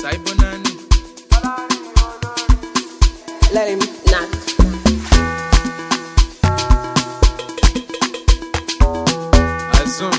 Saibonani. Let him knock. Azum.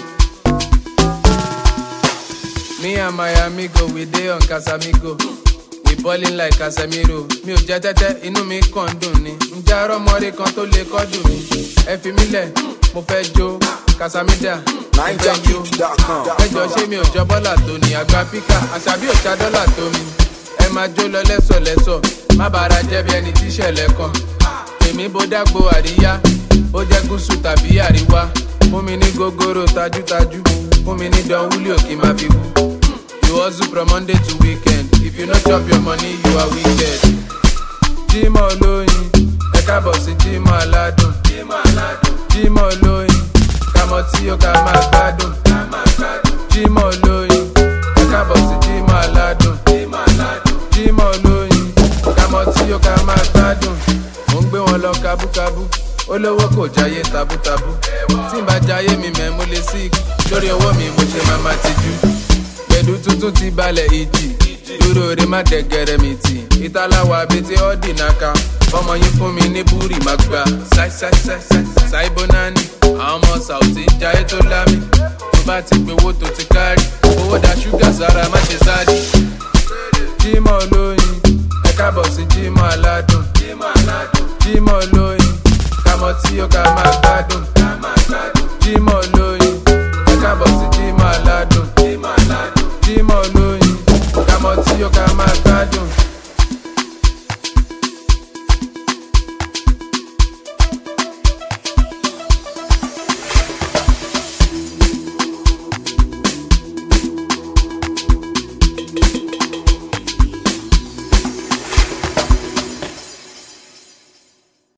Me and my amigo, we dey on Casamigo. We ballin' like Casemiro. Mi ò jẹ́ tẹ́tẹ́, inú mi kàn ń dùn ni. Ǹjẹ́ arọ́mọdé kan tó lè kọ́dùn mi? Ẹ fi mí lẹ̀, mo fẹ́ jó. Casamida, mo fẹ́ jó. Ẹjọ́ ṣé mi ò jọ bọ́là tó ni? Àgbà píkà, àṣàbí ò ṣá dọ́là tó mi. Ẹ máa jó lọ lẹ́sọ̀lẹ́sọ̀, má bàrà jẹ́ bí ẹni tí ìṣẹ̀lẹ̀ kan. Èmi bó dágbo àríyá, ó jẹ́ gúúsù tàbí àríwá. Fún mi ní gógóró tajútajú, fún mi ní dán wúlò kí n máa fi wú. You hustle from Monday to weekend. If you no chop your money, you are wicked. Jímọ̀ olóyin, ẹ káàbọ̀ sí Jímọ̀ aládùn. Jímọ̀ olóyin, kàmọ́ tí ó ká máa gbádùn. Jímọ̀ olóyin, ẹ káàbọ̀ sí Jímọ̀ aládùn. Jímọ̀ olóyin, kàmọ́ tí ó ká máa gbádùn. Mo ń gbé wọn lọ kábúkábú. Olówó kò jáyé tabútabú. Tí n bá jáyé mi mẹ́ mo lè sí lórí owó mi mo ṣe máa máa tijú pẹ̀lú tuntun ti balẹ̀ ìjì dúró re má dẹ̀gẹ̀rẹ̀ mi tì ìtàláwà abẹ́tẹ̀ ọ́dì náka ọmọ yín fún mi ní búrì má gbà ṣáìbónání àwọn ọmọ sàùtì ń jayé tó lámì tó bá ti gbowó tó ti kárì owó da ṣúgà sára má ṣe sáàdì. jímọ̀ olóyin ẹ káàbọ̀ sí jímọ̀ aládùn jímọ̀ olóyin kàmọ́ tí ó ká máa gbádùn jímọ̀ olóyin ẹ káàbọ̀ sí